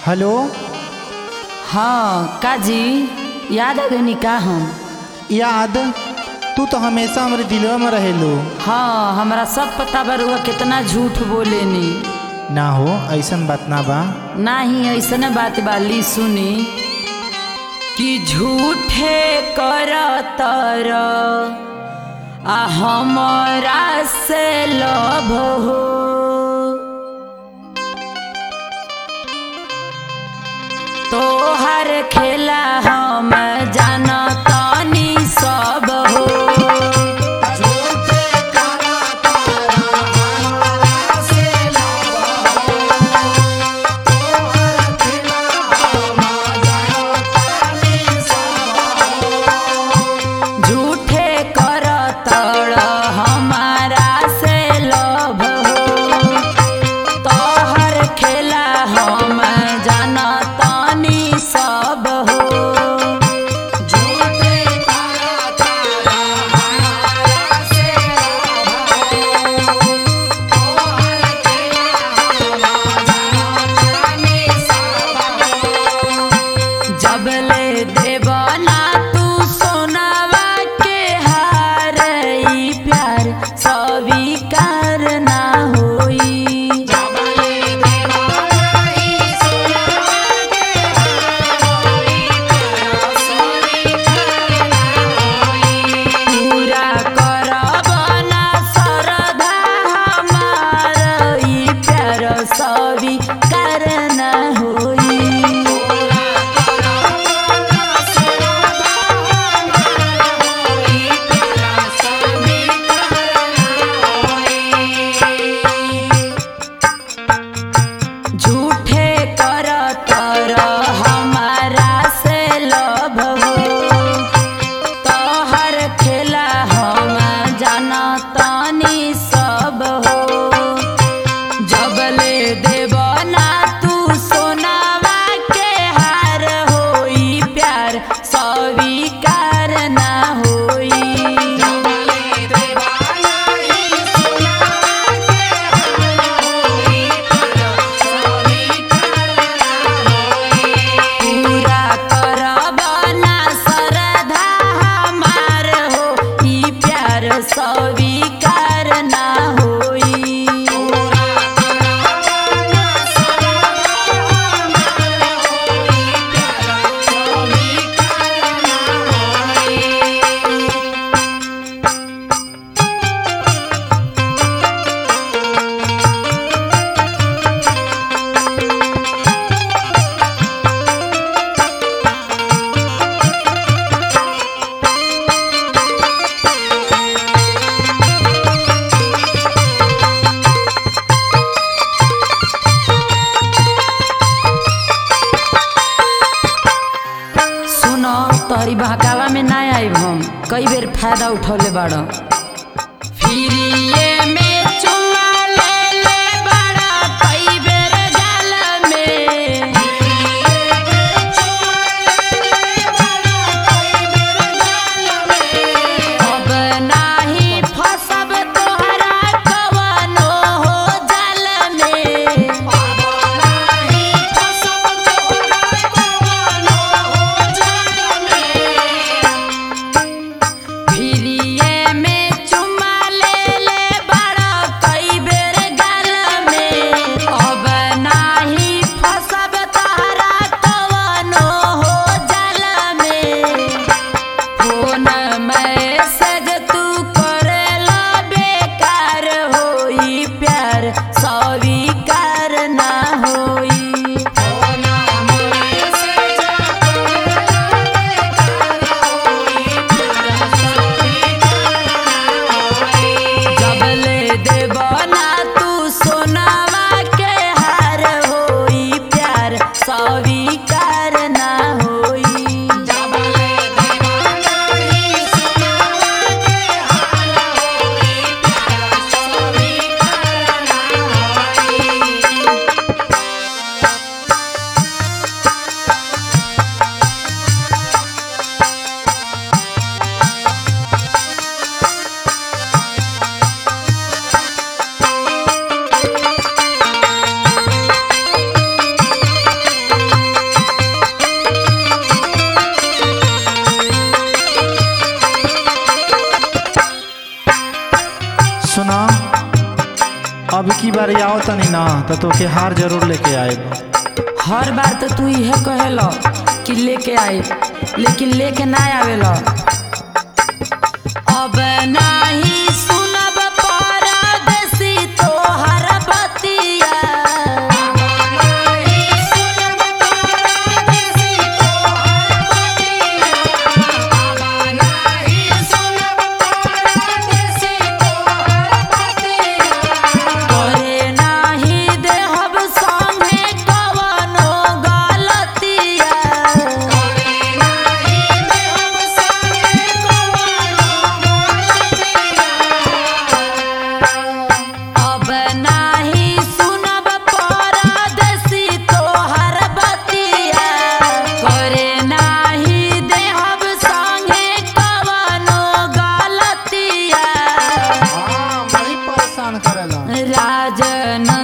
hello हाँ काजी याद आ गई का हम याद तू तो हमेशा हमारे दिलवा में रहेलू हाँ हमरा सब पता बा रउआ कितना झूठ बोलेनी ना हो ऐसन बात ना बा नाही ऐसने बात बाली सुनी कि झूठे कर तर आ हमरा से लभ हो तोहर खेला हम जानतानी सब हो झूठे कर तड़ हमारा से लभ हो तोहर खेला हम जानतानी सब हो जबले देवना तू सोनावा के हार ई प्यार स्वीकार ना होई पूरा करब ना श्रद्धा हमार ई प्यार स्वीकार ना होई झूठे कर तर हमारा से लभ हो तोहर खेला हम जानतानी सब हो जबले देवना तू सोनावा के हार होई प्यार स्वीकार ना होई पूरा करब ना श्रद्धा हमार हो ई प्यार स्वीकार ना होई सुनो तोहरी बहकावा में ना आइब हम कई बेर फायदा उठौले बाड़ फिरिए में चुमा ले ले बाड़ा कई बेर गाल में अब नाही फसब तोहरा कवनो हो जाल में फिरिए में चुमा ले ले बड़ा कई बेर गाल में अब नाही फसब तहरा कवनो हो जाल में फोन मैसेज तू करेला बेकार होई प्यार स्वीकार ना होई जबले देवना तू सोनावा के हार होई प्यार स्वीकार ना होई अब की बार आओ तनी ना तो तोके हार जरूर लेके आए हर बार तो तू इहे कहेला कि लेके आए लेकिन लेके ना आवेला अब नाही सुनब परदेसी तोहर बतिया करे नाही देहब संगे कवनो गलतिया अब नाही सुनब परदेसी तोहर बतिया करे नाही देहब संगे कवनो गलतिया बड़ी परेशान करेला राजन